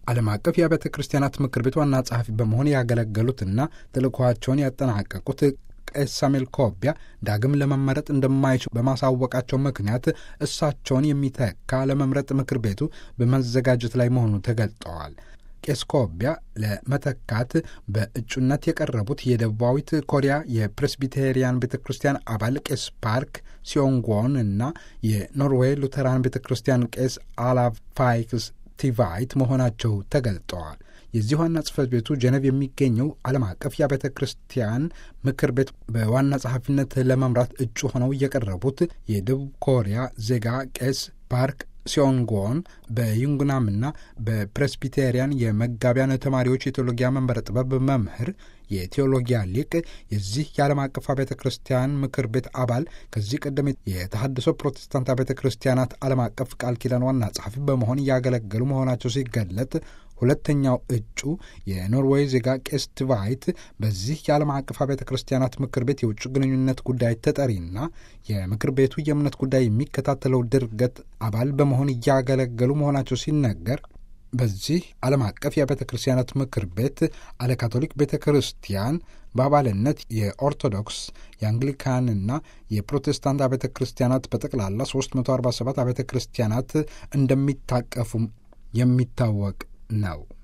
ዓለም አቀፍ የአብያተ ክርስቲያናት ምክር ቤት ዋና ጸሐፊ በመሆን ያገለገሉትና ተልእኮዋቸውን ያጠናቀቁት ቄስ ሳሙኤል ኮቢያ ዳግም ለመመረጥ እንደማይችሉ በማሳወቃቸው ምክንያት እሳቸውን የሚተካ ለመምረጥ ምክር ቤቱ በመዘጋጀት ላይ መሆኑ ተገልጠዋል። ቄስ ኮቢያ ለመተካት በእጩነት የቀረቡት የደቡባዊት ኮሪያ የፕሬስቢቴሪያን ቤተ ክርስቲያን አባል ቄስ ፓርክ ሲዮንጎን እና የኖርዌይ ሉተራን ቤተ ክርስቲያን ቄስ አላቭ ፋይክስ ቲቫይት መሆናቸው ተገልጠዋል። የዚህ ዋና ጽሕፈት ቤቱ ጀነቭ የሚገኘው ዓለም አቀፍ የአብያተ ክርስቲያን ምክር ቤት በዋና ጸሐፊነት ለመምራት እጩ ሆነው የቀረቡት የደቡብ ኮሪያ ዜጋ ቄስ ፓርክ ሲዮንጎን በዩንግናምና በፕሬስቢቴሪያን የመጋቢያን ተማሪዎች የቴዎሎጊያ መንበረ ጥበብ መምህር የቴዎሎጊያ ሊቅ የዚህ የዓለም አቀፍ አብያተ ክርስቲያን ምክር ቤት አባል ከዚህ ቀደም የተሐድሶ ፕሮቴስታንት አብያተ ክርስቲያናት ዓለም አቀፍ ቃል ኪዳን ዋና ጸሐፊ በመሆን እያገለገሉ መሆናቸው ሲገለጥ ሁለተኛው እጩ የኖርዌይ ዜጋ ቄስ ትቫይት በዚህ የዓለም አቀፍ አብያተ ክርስቲያናት ምክር ቤት የውጭ ግንኙነት ጉዳይ ተጠሪና የምክር ቤቱ የእምነት ጉዳይ የሚከታተለው ድርገት አባል በመሆን እያገለገሉ መሆናቸው ሲነገር በዚህ ዓለም አቀፍ የአብያተ ክርስቲያናት ምክር ቤት አለ ካቶሊክ ቤተ ክርስቲያን በአባልነት የኦርቶዶክስ የአንግሊካንና የፕሮቴስታንት አብያተ ክርስቲያናት በጠቅላላ 347 አብያተ ክርስቲያናት እንደሚታቀፉም የሚታወቅ ነው።